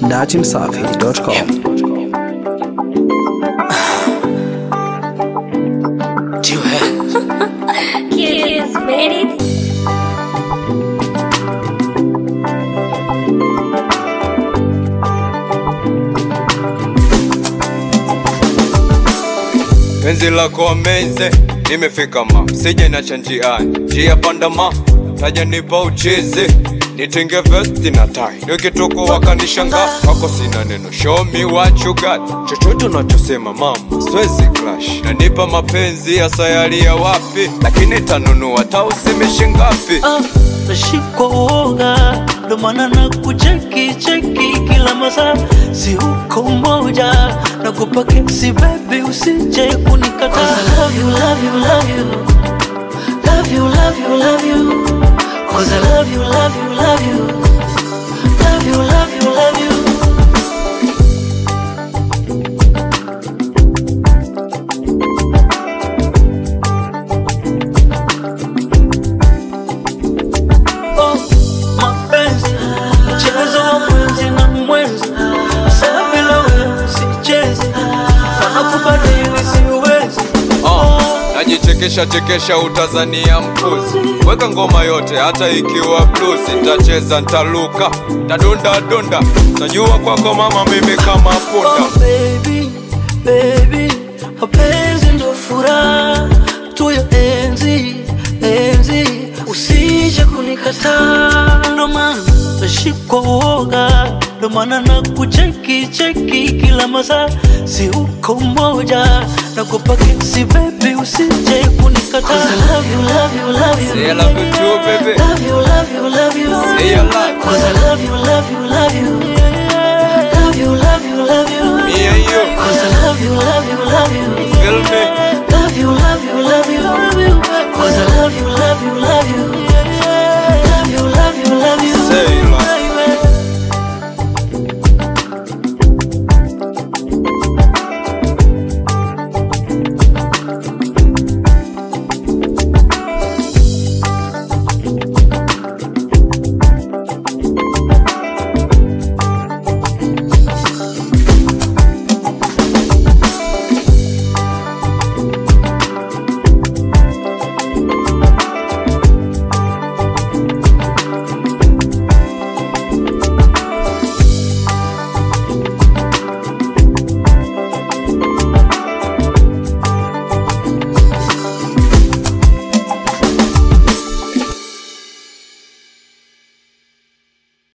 datimsafi.com. Kiss made it. penzi lako amenze nimefika ma sije nacha njiani njia panda ma taja nipa uchizi nitenge vesti na tai nikitoko wakanishanga wako sina neno show me what you got chochote unachosema mama swezi clash nanipa mapenzi ya sayari ya wapi lakini tanunua tausimishi ngapi Ah, nashikwa uoga ndo maana na kucheki cheki kila masaa si uko moja na kupake si baby usije kunikata love you, love you, love you. Love you, love you, love you. Cause I love you, love you, love you. Love you, love you, love you. Oh, mapenzi mchezo wa mwenzi na mwenzi saa bila wewe sichezi wanakubadili siwezi Ah, najichekesha chekesha utazania mpuzi weka ngoma yote hata ikiwa blues ntacheza ntaluka tadunda dunda najua kwako mama mimi kama punda Oh, baby, baby, mapenzi ndo furaha tu ya enzi enzi, usije kunikataa, ndo maana tashikwa uoga, ndo maana na kucheki cheki kila masaa, si uko moja na kupake si baby, usije kunikataa. 'Cause I love you, love you, love you. Say I love you too, baby. Love you, love you, love you. Say your life. Cause I love you, love you, love you. Love you, love you, love you. Me and you, Cause I love you, love you, love you. feel me? Love you, love you, love you. Cause I love you, love you, love you.